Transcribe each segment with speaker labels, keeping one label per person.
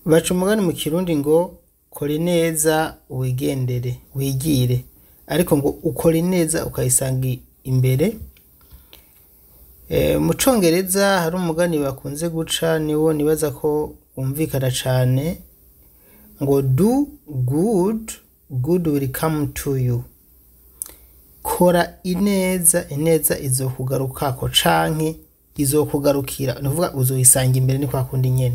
Speaker 1: baca umugani mu kirundi ngo kora neza wigendere wigire ariko ngo ukora neza ukayisanga i- imbere Eh, mu congereza hari umugani bakunze guca niwo nibaza ko wumvikana cane ngo do good good will come to you kora ineza ineza izokugarukako canke izokugarukira nuvuga uzoyisanga imbere ni kwa kundi nyene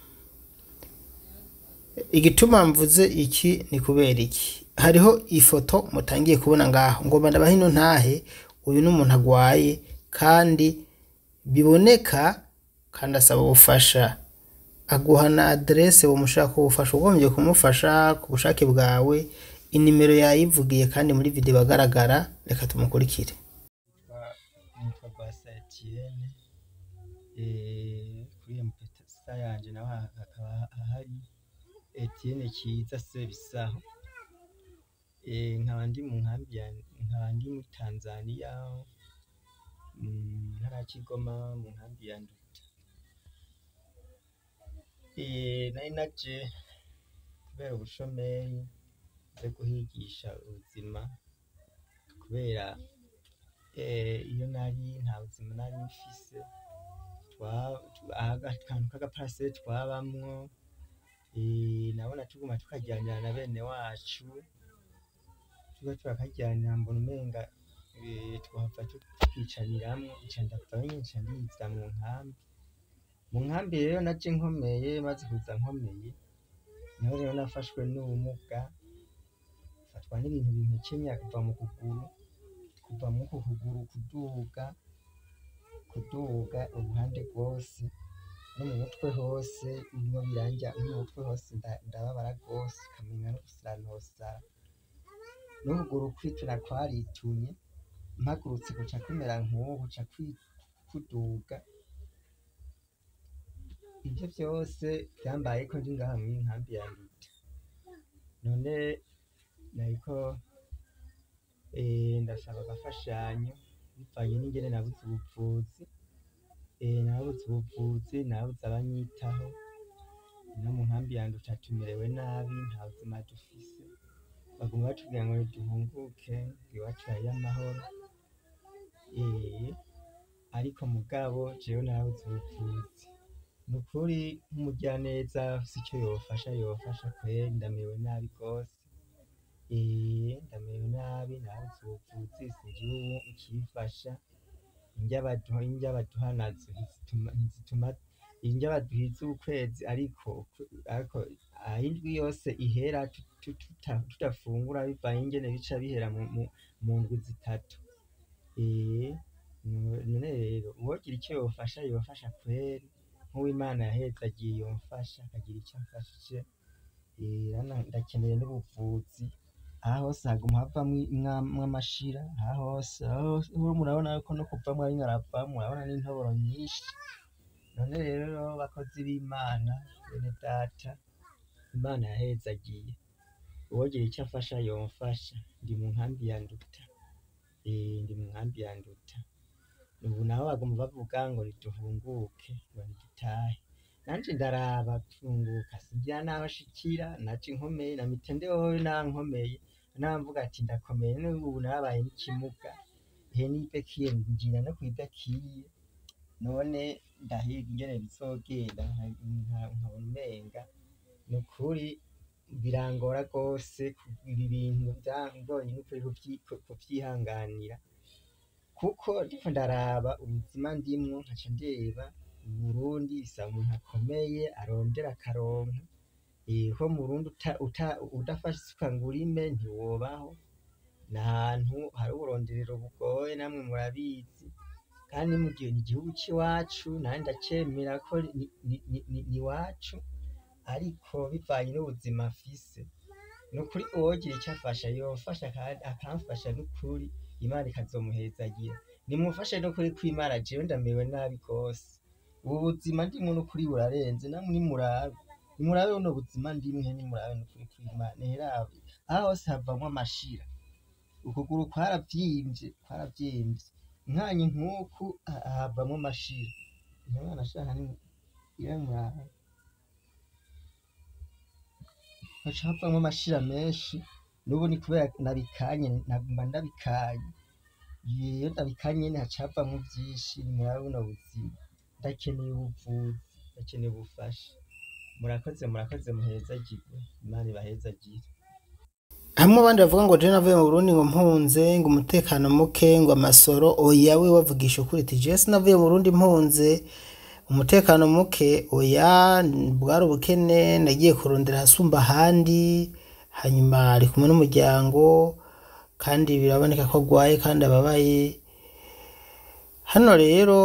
Speaker 1: igituma mvuze iki ni kubera iki hariho ifoto mutangiye kubona ngaho ngomba ndabaha ino ntahe uyu ni umuntu agwaye kandi biboneka kandi asaba ubufasha aguha na aderese womushaka ubufasha ugombye kumufasha ku bushake bwawe inimero yayivugiye kandi muri video agaragara reka tumukurikire
Speaker 2: nitwa Rwasa Etienne eh, kuri mpesa yanje naho hakaba ahari Etienne Kiza Sebisaho eh, nkaba ndi mu nkambi ya nkaba ndi muri Tanzania mu ntara ya Kigoma mu nkambi ya Nduta eh, nari naje kubera ubushomeri nze guhigisha ubuzima kubera eh, iyo nari nta buzima nari mfise twa- twa- aga- akantu k'agaparasere twabamwo eh, nabona tuguma tukajyanira na bene wacu tuba turakajyanira mbona umenga eh, twahava tukicaniramwo nca ndavayo nyene nca ndiza mu nkambi mu nkambi rero naje nkomeye maze kuza nkomeye niho rero nafashwe n'ubumuga fatwa n'ibintu bimpekenya kuva mu kuguru kuva mu ku kuguru kuduga kuduga uruhande rwose no mu mutwe hose bimwe biranja no mu mutwe hose nda- ndababara rwose ukamenya no gusaranosara n'ukuguru kwituna kwaritunye mpagurutse guca kumera nk'ubu ca kwi- kuduga ivyo vyose vyambayeko ndi ngaha mw'iyi nkambi ya Nduta none nariko eh, ndasaba agafashanyo bivanye n'ingene nabuze ubuvuzi eh, nabuze ubuvuzi nabuze abanyitaho no mu nkambi ya Nduta tumerewe nabi nta buzima dufise baguma batubwira ngo duhunguke ngo iwacu hariyo amahoro eh, ariko mugabo jewe nabuze ubuvuzi nukuri nk'umugyaneza afise ico yofasha yofasha kweri ndamerewe nabi gose eh, ndamerewe nabi nabuze ubuvuzi singira ubu ikifasha indya baduha indya baduha nazo ntizituma ntizituma indya baduhiza ukwezi ariko ariko aho indwi yose ihera tu- tu- tuta- tudafungura bivanye ingene bica bihera mu, mu, mu ndwi zitatu eh, no- none rero uwogira icyo yofasha yofasha kweri nk'uwimana yahezagiye yomfasha akagira icyo amfashije eh, rana ndakeneye n'ubuvuzi aha hose haguma havamwo amashira aha hose aha hose ho murabona yuko no kuvamwo arimwo aravamwo murabona n'intoboro nyinshi none rero bakozi b'imana bene data imana yahezagiye uwogira icyo afasha yomfasha ndi mu nkambi ya nduta eh, ndi mu nkambi ya nduta ubu naho baguma bavuga ngo niduhunguke ngo nidutahe nanje ndaraba tunguka singira n'abashikira naje nkomeye na mitende wowe nankomeye namvuga ati ndakomeye none ubu narabaye n'ikimuga ihe nibekiye ngira no kwidakiye none ndahiga ingene bizogenda nka- nka- nkabona umenga nukuri birangora rwose ibi bintu byangoye n'ukuri kuvyi- kuvyihanganira kuko ndiko ndaraba ubuzima ndimwo nkaca ndeba Burundi bisaba umuntu akomeye arondera akaronka eh, ho mu Burundi uta- uta- udafashe isuka ngo urime ntiwobaho ni ahantu hari uburonderero bugoye namwe murabizi kandi mu gihe ni igihugu c'iwacu nanje ndacemera ko ni- ni- ni- ni ni iwacu ariko bivanye n'ubuzima mfise ni ukuri uwogira icyo afasha yofasha kandi akamfasha n'ukuri imana ikazomuhezagira nimufashe n'ukuri kw'imana jewe ndamerewe nabi rwose ubu buzima ndimwo n'ukuri burarenze namwe nimurabe nimurabe buno buzima ndimwe nimurabe n'ukuri kw'imana herabe aha hose havamwo amashira ukuguru kwaravyimbye kwaravyimbye nkanye nk'uku ha- havamwo amashira ntimwana shaka ni ira murabe haca havamwo amashira menshi n'ubu ni kubera nabikanye naguma ndabikanye iyo ndabikanye nyene haca havamwo vyinshi muri buno buzima ndakeneye ubuvuzi ndakeneye ubufasha murakoze murakoze muhezagirwe imana ibahezagire
Speaker 1: hamwe abandi bavuga ngo je navuye mu Burundi ngo mpunze ngo umutekano muke ngo amasoro oya we wavugisha ukuri ati je sinavuye mu Burundi mpunze umutekano muke oya bwari ubukene nagiye kurondera hasumba ahandi hanyuma ari kumwe n'umuryango kandi biraboneka ko agwaye kandi ababaye hano rero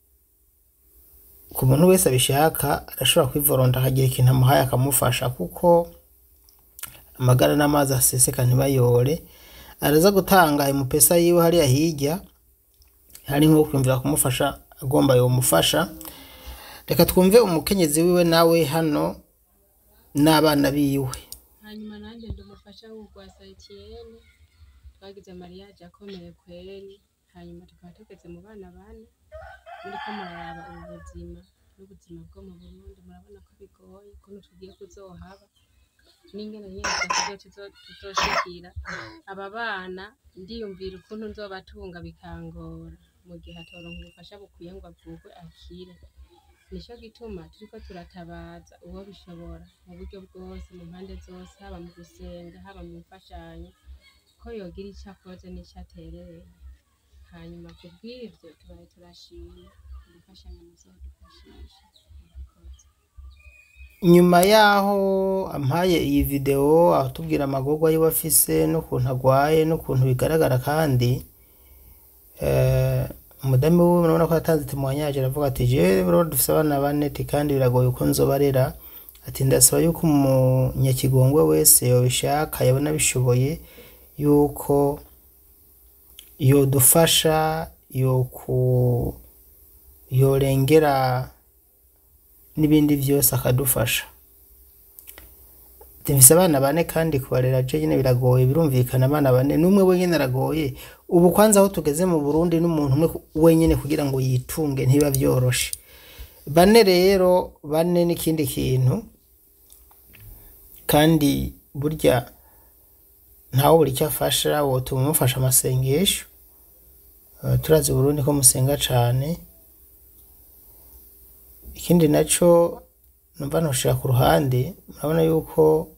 Speaker 1: ku muntu wese abishaka arashobora kwivoronda akagira ikintu amuhaye akamufasha kuko amagara n'amazi aseseka ntibayore araza gutanga ayo mupesa yiwe hariya hirya hari nko kwiyumvira kumufasha agomba yomufasha reka twumve umukenyezi wiwe nawe hano n'abana biwe
Speaker 3: hanyuma nanjye ndumufasha w'urwasa etiyene twagize mariyaje akomeye kweri hanyuma tukaba tugeze mu bana bane muriko muraraba ubu buzima n'ubuzima bwo mu burundi murabona ko bigoye ukuntu tugiye kuzohaba n'ingene nyene tuzo tuzoshikira aba bana ndiyumvira ukuntu nzobatunga bikangora mu gihe atoronka ubufasha bukwiye ngo avugwe akire nico gituma turiko turatabaza uwo bishobora mu buryo bwose mu mpande zose haba mu gusenga haba mu mfashanyo ko yogira ico akoze n'ico aterereye hanyuma ku bw'ivyo tubaye turashima imfashanyo muzodufashisha murakoze
Speaker 1: nyuma yaho ampaye iyi video atubwira amagorwa yiwe afise n'ukuntu agwaye n'ukuntu bigaragara kandi eh, umudamu wiwe urabona ko yatanze timwanyaje aravuga ati jewe rero dufise abana bane ati kandi biragoye uko nzobarera ati ndasaba yuko umunyakigongwe wese yobishaka yabona bishoboye yuko yodufasha yoku yorengera n'ibindi vyose akadufasha mfise abana bane kandi kubarera je nyene biragoye birumvikana abana bane n'umwe wenyene aragoye ubu kwanza aho tugeze mu Burundi n'umuntu umwe wenyene kugira ngo yitunge ntiba vyoroshe bane rero bane n'ikindi kintu kandi burya ntawe buri icyo afasha wotuma umufasha amasengesho Eh, turazi Burundi ko musenga cane ikindi naco numva noshira ku ruhande murabona yuko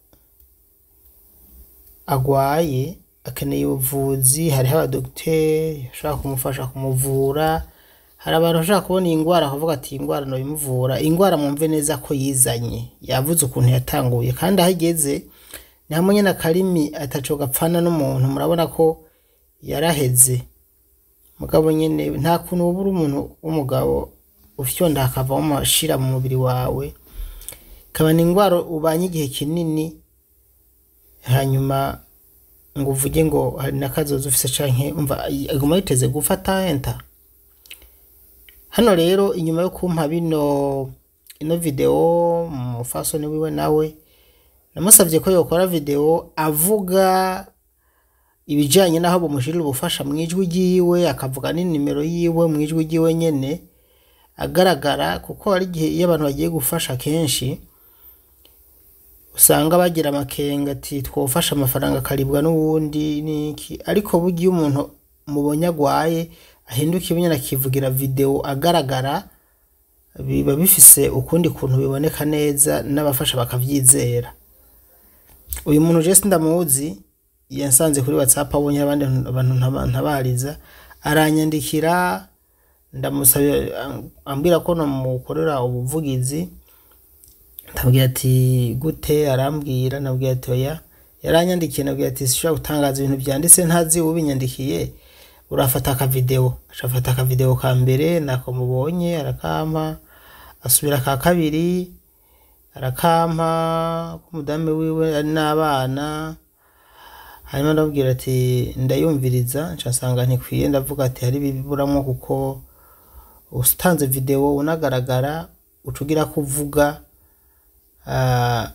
Speaker 1: agwaye akeneye ubuvuzi hariho abadogiteri bashobora kumufasha kumuvura hari abantu bashobora kubona iyi ngwara bakavuga ati iyi ngwara noyimuvura ingwara mwumve neza ko yizanye yavuze ukuntu yatanguye kandi aho igeze ni hamwe nyene akarimi ataco gapfana n'umuntu murabona ko yaraheze mugabo nyene nta kuntu woba uri umuntu w'umugabo ufyonda hakavamo amashira mu mubiri wawe ikaba ni ingwara ubanye igihe kinini hanyuma ngo uvuge ngo hari n'akazoza ufise canke umva aguma yiteze gufata enta hano rero inyuma yo kumpa bino ino video umufasoni wiwe nawe namusavye ko yokora video avuga ibijanye n'aho bamushirira ubufasha mu ijwi ryiwe akavuga n'inimero yiwe mu ijwi ryiwe nyene agaragara kuko hari igihe iyo abantu bagiye gufasha kenshi usanga bagira amakenga ati twofasha amafaranga akaribwa n'uwundi niki ariko burya iyo umuntu mubonye agwaye ahinduka ibonyene akivugira video agaragara biba bifise ukundi kuntu biboneka neza n'abafasha bakavyizera uyu muntu je sindamuzi yansanze kuri whatsapp abonye abandi abantu ntaba- ntabariza aranyandikira ndamusabye ambwira ko nomukorera ubuvugizi ndabwira ati gute arambwira nabwira ati oya yaranyandikiye nabwira ati sishobora gutangaza ibintu byanditse ntazi ubinyandikiye urafata akavideo acafata akavideo ka mbere nako mubonye arakampa asubira ka kabiri arakampa k'umudamu wiwe ari n'abana hanyuma ndabwira ati ndayumviriza ncasanga ntikwiye ndavuga ati hari ibiburamwo kuko utanze video unagaragara uca ugira ko uvuga ah,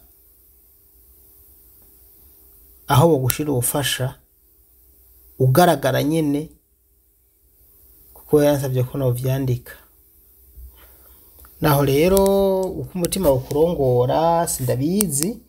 Speaker 1: aho bogushira ubufasha ugaragara nyene kuko yansabye ko novyandika naho rero uko umutima ukurongora sindabizi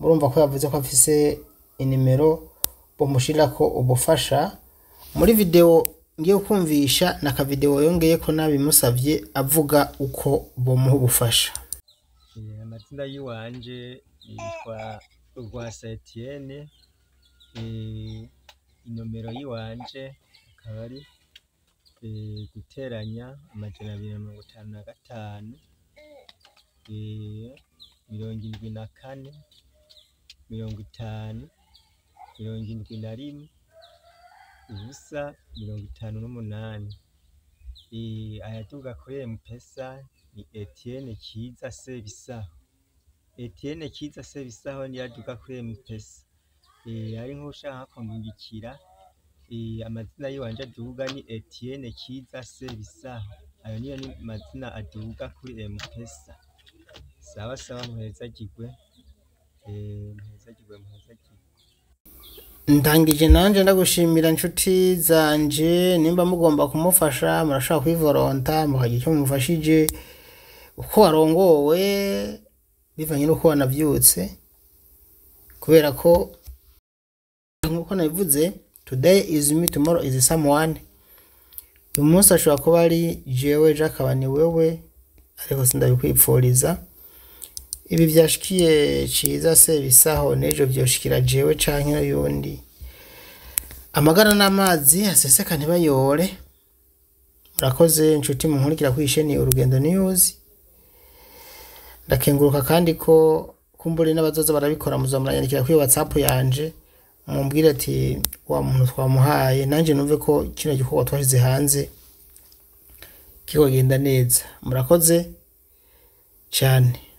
Speaker 1: murumva ko yavuze ko afise inimero bomushirako ubufasha muri video ngiye kumvisha na akavideo yongeye ko nabimusavye avuga uko bomuha ubufasha
Speaker 2: Eh, amazina yiwanje yitwa Rwasa Etienne eh, inomero yiwanje akaba ari eh, guteranya amajana abiri na mirongo itanu na gatanu eh, mirongo indwi na kane mirongo itanu mirongo indwi na rimwe ubusa mirongo itanu n'umunani Eh, ayaduga kuri mpesa ni Etienne Kiza Sebisaho Etienne Kiza Sebisaho niyo aduga kuri mpesa eh, ari nk'ushaka kumurikira eh, amazina yiwanje aduga ni Etienne Kiza Sebisaho ayo niyo ni mazina aduga kuri mpesa sawa sawa muhezagirwe eh, muhezagirwe muhezagirwe
Speaker 1: ndangije nanje ndagushimira inshuti zanje nimba mugomba kumufasha murashobora kwivoronta mukagira icyo mumufashije uko warongowe bivanye n'uko wanavyutse kubera ko nk'uko nabivuze today is me tomorrow is someone uyu munsi ashobora kuba ari jewe ejo akaba ni wewe ariko sindabikwipfuriza ibi vyashikiye ciza se bisaho n'ejo vyoshikira jewe canke n'uyundi amagara n'amazi aseseka ntibayore murakoze inshuti munkurikira kwisheni urugendo news ndakenguruka kandi ko kumbure n'abazoza barabikora muzomuranyandikira kuri whatsapp yanje mumbwire ati wa muntu twamuhaye nanjye numve ko kino gikorwa twashize hanze kikogenda neza murakoze cyane